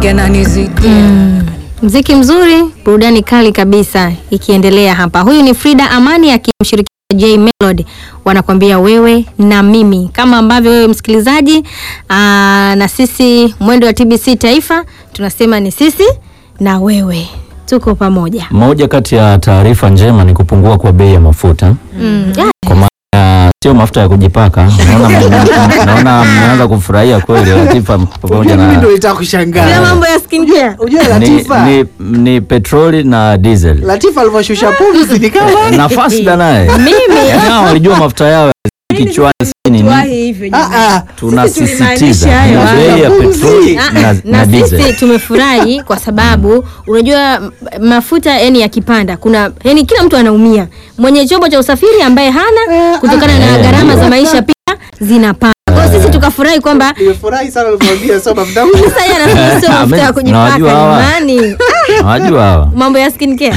mengi ananizidia. Mziki mzuri, burudani kali kabisa ikiendelea hapa. Huyu ni Frida Amani akimshirikisha J Melody, wanakwambia wewe na mimi, kama ambavyo wewe msikilizaji aa, na sisi mwendo wa TBC Taifa tunasema ni sisi na wewe, tuko pamoja. Moja kati ya taarifa njema ni kupungua kwa bei ya mafuta Mm. Ya, kwa maana ya sio mafuta ya kujipaka. Naona mme- naona mmeanza kufurahia kweli Latifa pamoja Mimi na ndio nitaka Sio kushangaa. mambo ya skincare. Unajua ni, Latifa, ni, ni petroli na diesel. Latifa alivyoshusha pumzi ni kama Nafasi da naye Mimi Yaani hao walijua mafuta yao ya kichwani si nini. Tuwahi hivyo Ah, jamani. ah. Tunasisitiza tulimaanisha hayo bei ya hayo. petroli Ah, na, na, na diesel. sisi tumefurahi kwa sababu unajua m- mafuta yani yakipanda kuna yani kila mtu anaumia mwenye chombo cha usafiri ambaye hana kutokana na Eh, gharama ndio. za maisha pia zinapanda kwa hiyo sisi tukafurahi kwamba nimefurahi sana ulivyomwambia sio mafuta yangu. sasa yeye anasema sio mafuta ya kujipaka Unawajua hawa? jamani Unajua hawa. mambo ya skincare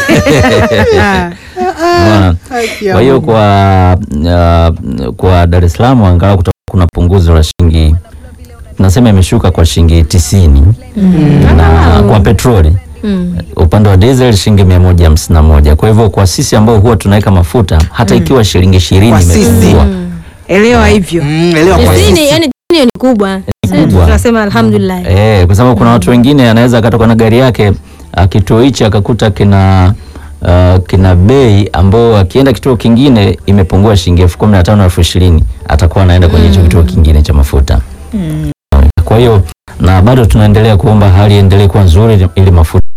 Unaona? Haki ya Kwa hiyo Mungu. kwa uh, kwa Dar es Salaam angalau kuta- kuna punguzo la shilingi nasema imeshuka kwa shilingi tisini na kwa petroli Mm. upande wa diesel shilingi mia moja hamsini na moja. Kwa hivyo kwa sisi ambao huwa tunaweka mafuta hata ikiwa shilingi ishirini Kwa sisi. imepungua Elewa hivyo. Mm, elewa kwa tisini sisi. yani tisini ni kubwa kubwa. tunasema alhamdulillah Eh, kwa sababu kuna watu wengine anaweza akatoka na gari yake ah, kituo hichi akakuta kina uh, kina bei ambao akienda kituo kingine imepungua shilingi elfu kumi na tano elfu ishirini atakuwa anaenda kwenye hicho kituo kingine cha mafuta. Kwa hiyo na bado tunaendelea kuomba hali iendelee kuwa nzuri ili mafuta